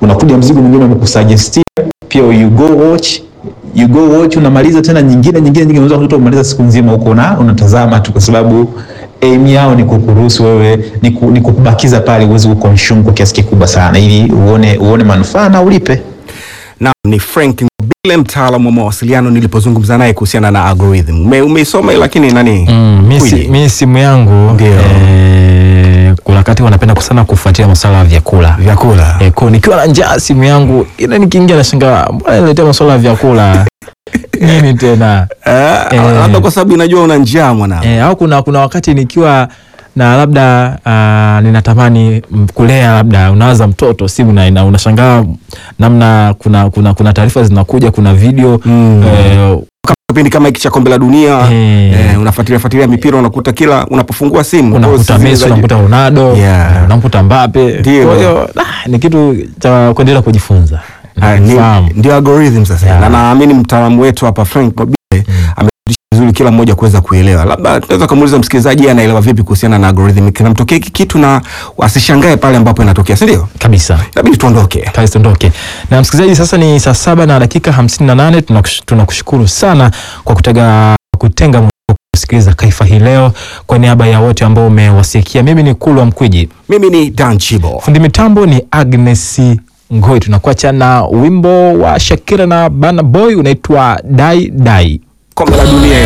unakuja mzigo mwingine umekusuggestia pia you go watch you go watch unamaliza tena nyingine nyingine nyingine unaweza kutoka kumaliza siku nzima huko na unatazama tu kwa sababu aim yao ni kukuruhusu wewe ni, ku, ni kukubakiza pale uweze kuconsume kwa kiasi kikubwa sana ili uone uone manufaa na ulipe na ni Frank Ngobile mtaalamu wa mawasiliano nilipozungumza naye kuhusiana na algorithm Ume, umeisoma hii lakini nani Mm, mi si- Kweli? mi simu yangu Ndio. eh, kuna wakati wanapenda sana kufuatilia masuala ya vyakula vyakula eh, kwa nikiwa na njaa simu yangu ila nikiingia nashangaa mbona niletea masuala ya vyakula nini tena Eh, Eh. labda kwa sababu inajua una njaa mwanangu eh, au kuna kuna wakati nikiwa na labda uh, ninatamani mm, kulea labda unawaza mtoto simu na, na unashangaa namna kuna kuna kuna taarifa zinakuja kuna video Mm. eh, kama kipindi kama hiki cha kombe la dunia Eh. eh, unafuatilia fuatilia mipira unakuta kila unapofungua simu unakuta post Messi zile za- unamkuta Ronaldo Yeah. unamkuta Mbappe Ndio. kwa hiyo ah, ni kitu cha kuendelea kujifunza Ah, ni- Fahamu. ndio algorithm sasa Yeah. na naamini mtaalamu wetu hapa Frank Mobile amefundisha vizuri kila mmoja kuweza kuelewa labda tunaweza kumuuliza msikilizaji yeye anaelewa vipi kuhusiana na algorithm kinamtokea hiki kitu na asishangae pale ambapo inatokea si ndio kabisa inabidi tuondoke Kazi tuondoke na msikilizaji sasa ni saa saba na dakika hamsini na nane Tunakush- tunakushukuru sana kwa kutega kutenga muda wako kusikiliza kaifa hii leo kwa niaba ya wote ambao umewasikia mimi ni kulwa mkwiji mimi ni Dan Chibo fundi mitambo ni agnes ngoi tunakuacha na wimbo wa shakira na bana boy unaitwa dai dai kombe la dunia